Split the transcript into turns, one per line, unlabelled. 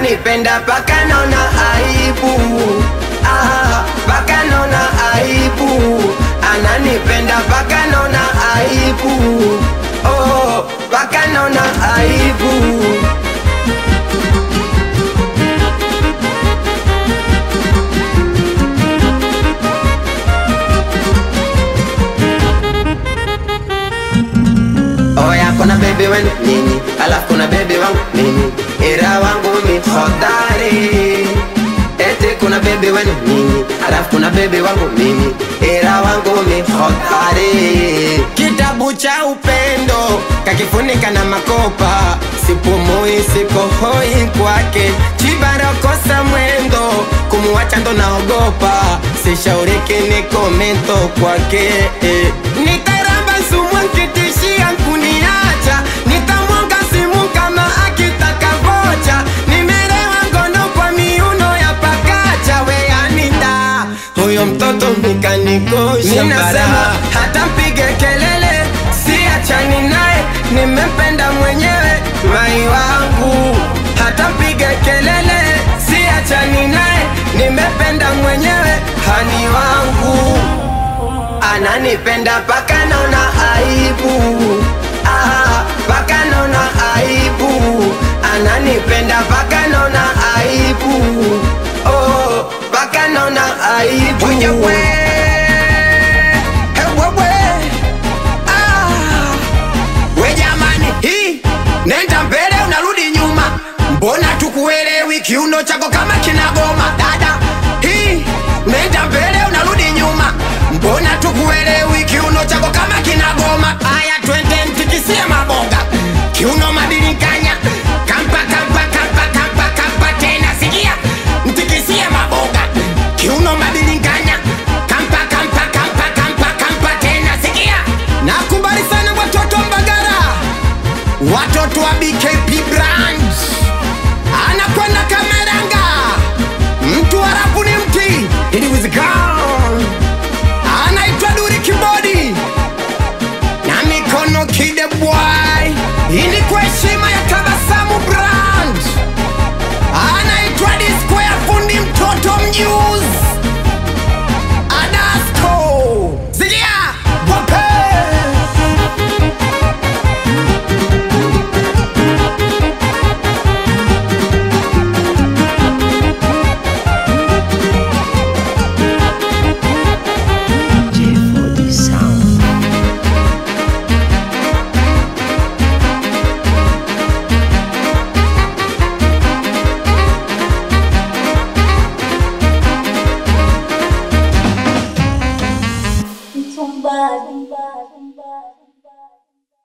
ananipenda paka naona aibu ah, paka naona aibu ananipenda paka naona aibu oh, paka naona aibu Oya, kuna bebe wenu nyinyi, alafu kuna bebe wangu mimi, ila wangu mi hodari. Eti kuna bebe wenu nyinyi, alafu kuna bebe wangu mimi, ila wangu mi hodari. Kitabu cha upendo kakifunika na makopa, sipumui sikohoi kwake, chibarokosa mwendo, kumuwacha ndo naogopa, sishauriki ni komento kwake eh. Nitaramba sumu nkitishia kuniacha, nitamwanga simu kama akitaka vocha, nimelewa ngono kwa miuno ya pakacha, we anita huyo mtoto mikanikosha Ninasema hata mpige kelele, siachani naye, nimempenda mwenyewe mai wangu, hata mpige kelele, siachani naye, nimempenda mwenyewe hani wangu ananipenda paka naona aibu ah, paka naona aibu ananipenda paka naona aibu oh, paka naona aibu Wewe, eh, wewe, ah. We jamani, hii nenda mbele unarudi nyuma, mbona tukuelewi? Kiuno chako kama kinagoma dada. Hii nenda mbele unarudi nyuma, mbona tukuelewi? Kiuno chako kama kinagoma. Aya, twende mtikisie maboga, kiuno mabilinganya, kampa kampa kampa kampa kampa tena, sikia mtikisie maboga, kiuno mabilinganya, kampa kampa kampa kampa kampa tena, sikia. Nakubali sana watoto wa Mbagara watoto wa BKP branch anakwenda Kameranga, mtu harafu ni mti iliwezekana, anaitwa Duri Kibodi na mikono kide boy, hii ni kwa heshima ya Tabasamu brand, anaitwa Disquare fundi mtoto mjuzi Adasco Zigia Wape
J4D Sound.
Somebody